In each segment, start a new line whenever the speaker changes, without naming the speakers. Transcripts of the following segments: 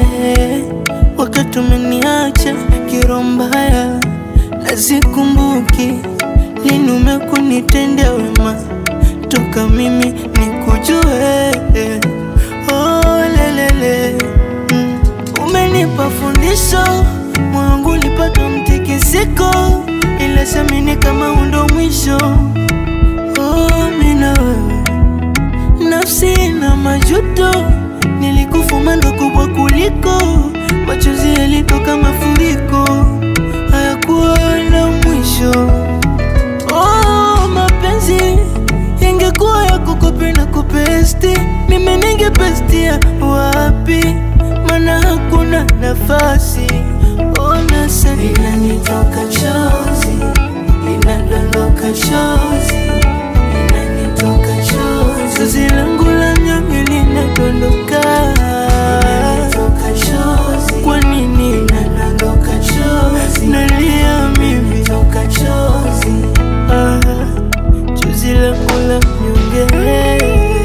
wakati umeniacha kiro mbaya, nazikumbuki lini umekunitendea wema toka mimi nikujue. Oh, lelele mm. Umenipa fundisho, moyo wangu ulipata mtikisiko, ila samini kama undo mwisho. Oh, mina wewe nafsi na majuto, nilikufuma ndo kubwa kuliko machozi yalitoka mafuriko, hayakuwa na mwisho. Oh, mapenzi ingekuwa ya kukopi na kupesti, mimi ningepestia wapi? Mana hakuna nafasi. Ona sasa inanitoka chozi, inadondoka chozi, inanitoka chozi, chozi langu la nyonge linadondoka, inanitoka chozi. Kwa nini inadondoka chozi? Nalia mimi, inatoka chozi, ah, chozi langu la nyonge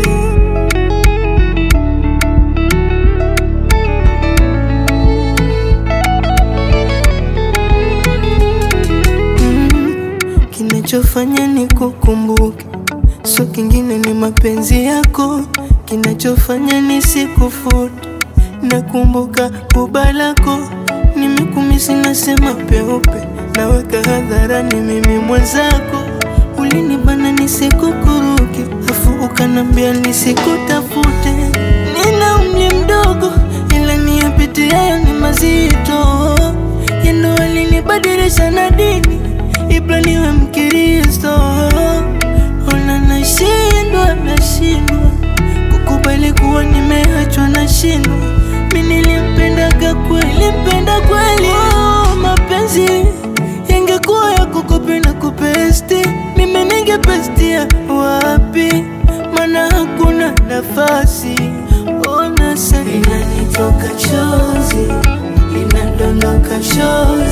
Mm, kinachofanya ni kukumbuke, so kingine ni mapenzi yako. Kinachofanya ni sikufute, nakumbuka buba lako. Nimekumisi nasema peupe, naweka hadharani mimi mwenzako. Ulinibana nisikukuruke, afu ukanambia nisikutafute. Nina umri mdogo, ila niyapitia ni mazito yendo alinibadilisha na dini ibla niwe Mkristo. Ona nashindwa, nashindwa kukubali kuwa nimeachwa, nashindwa mi nilimpendaga kweli, mpenda kweli. Oh, mapenzi yangekuwa ya kukopi na kupesti, mimi ningepestia wapi? Mana hakuna nafasi. Ona sasa inanitoka chozi, inadondoka chozi